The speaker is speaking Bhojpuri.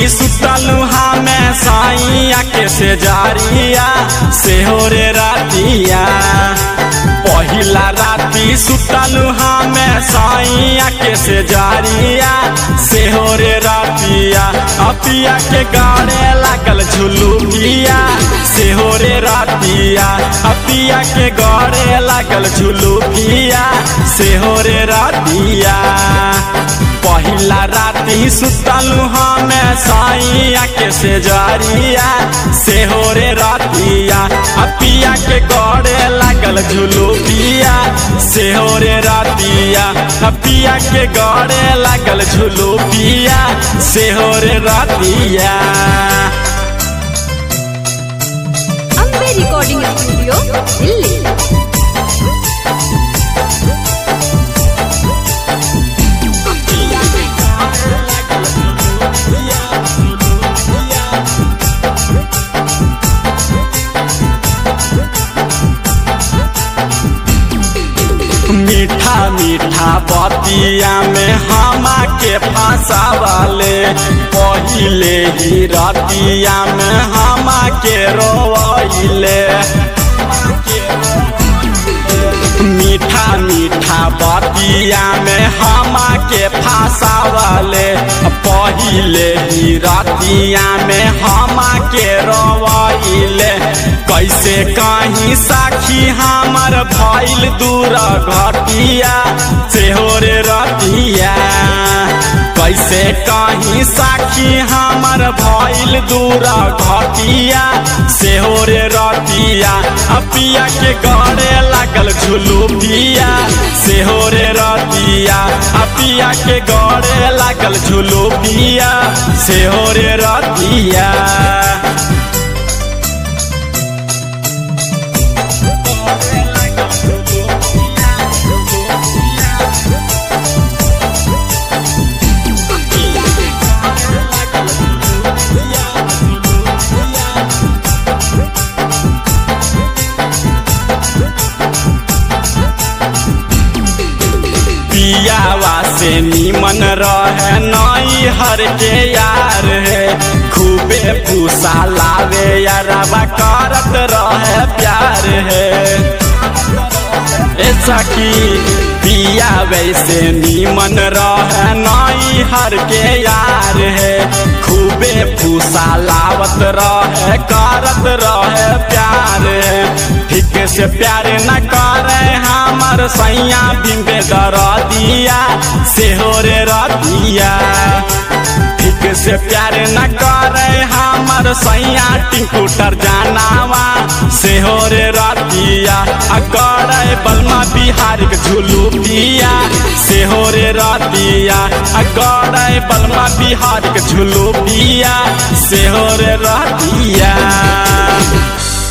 राती सुतलू हमें साइया के से जारिया से हो रे रातिया पहिला राती सुतलू हमें साइया के से जारिया से हो रे रातिया अपिया के गाड़े लागल झुलू पिया से हो रे रातिया अपिया के गाड़े लागल झुलू पिया से हो रे रातिया पहिला राती सुतलू हमें साइया के से जारिया से हो रे रातिया अपिया के गड़े लागल झुलू पिया से हो रे रातिया अपिया के गड़े लागल झुलू पिया से हो रे रातिया अम्बे रिकॉर्डिंग स्टूडियो दिल्ली मीठा मीठा बतिया में हमा के फंसावले पहिले ही रतिया में हमा के रोइले मीठा मीठा बतिया में हमा के फंसावले पहिले ही रतिया में हमा के रोइले कैसे कहीं साखी हमर भइल दूर घटिया से हो रे रतिया कैसे कहीं साखी हमर भइल दूर घटिया से हो रे रतिया अपिया के गड़े लागल झुलू पिया से हो रे रतिया अपिया के गड़े लागल झुलू पिया से हो रे रतिया पियावा से नीमन रहे नई हर के यार है खूबे पूसा लावे यारवा करत रहे प्यार है ऐसा की पिया वैसे नीमन रहे नई हर के यार है खूबे फूसा लावत रहे करत रहे प्यार है ठीक से प्यार न करे हमर सैया बिंबे दर दिया से हो रे रतिया ठीक से प्यार न करे हमर सैया टिंकूटर जानावा से हो रे रतिया अगड़े बलमा बिहार के झुलू पिया से हो रे रतिया अगड़े बलमा बिहार के झुलू पिया से हो रे रतिया